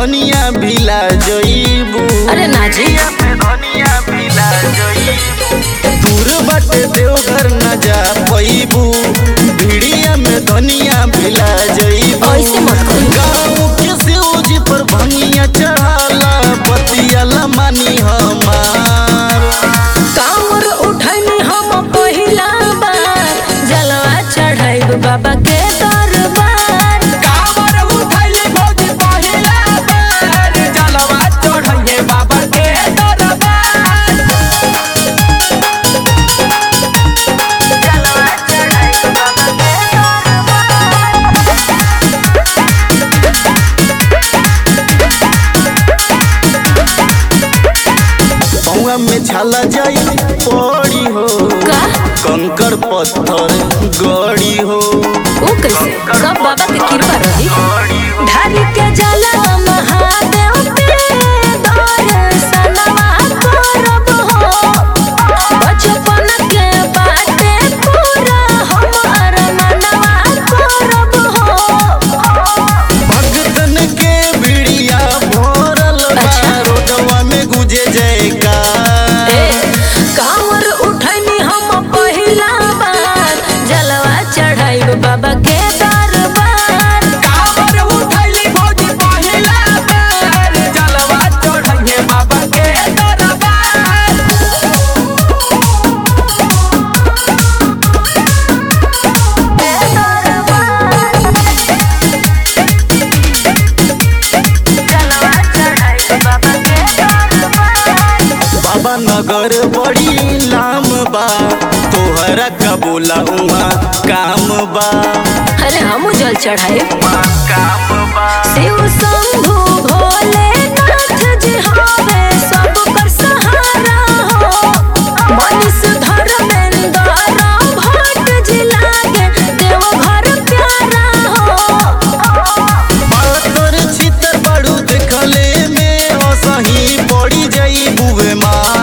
धनिया भिला जईबू अरे ना जी में धनिया भिला जईबू दूर बाटे देवघर न जा पैबू भिड़िया में धनिया भिला जईबू ऐसे मत कही। गाँव के शिवजी पर भंगिया चढ़ाला बतियाला मानी हमार कांवर उठनी हम पहिला बार जलवा चढ़ाइब बाबा के दरबार कांवर उठैले भौजी पहिला बेर जलवा चढ़ैये बाबा के दरबार जलवा चढ़ाइब बाबा के पौआ में छाला जाई पड़ी हो का कंकर पत्थर गड़ी हो ओ कैसे सब बाबा के कृपा रही धारी के जलवा महादेव पे दर्शनवा करब हो बचपन के बाटे पूरा हमार मनवा करब हो भगतन के बिड़िया भरल बा अच्छा। रोडवा में गुजे जयकार ए, कांवर उठनी हम पहिला बार जलवा चढ़ाइब बाबा के दरबार कांवर उठैले भौजी पहिला बेर जलवा चढ़ैये बाबा के दरबार जलवा चढ़ाइब बाबा के दरबार बाबा नगर बड़ी लाम बा तोहरा का बोला उहाँ काम बा अरे हम जल चढ़ाए काम बा शिव शंभु भोलेनाथ जी हवे सब पर सहारा हो मनीष धर्मेंद्र भट्ट जी लागे देवघर प्यारा हो पातर छितर बड़ू देखले में असही पड़ी जाई बुवे माँ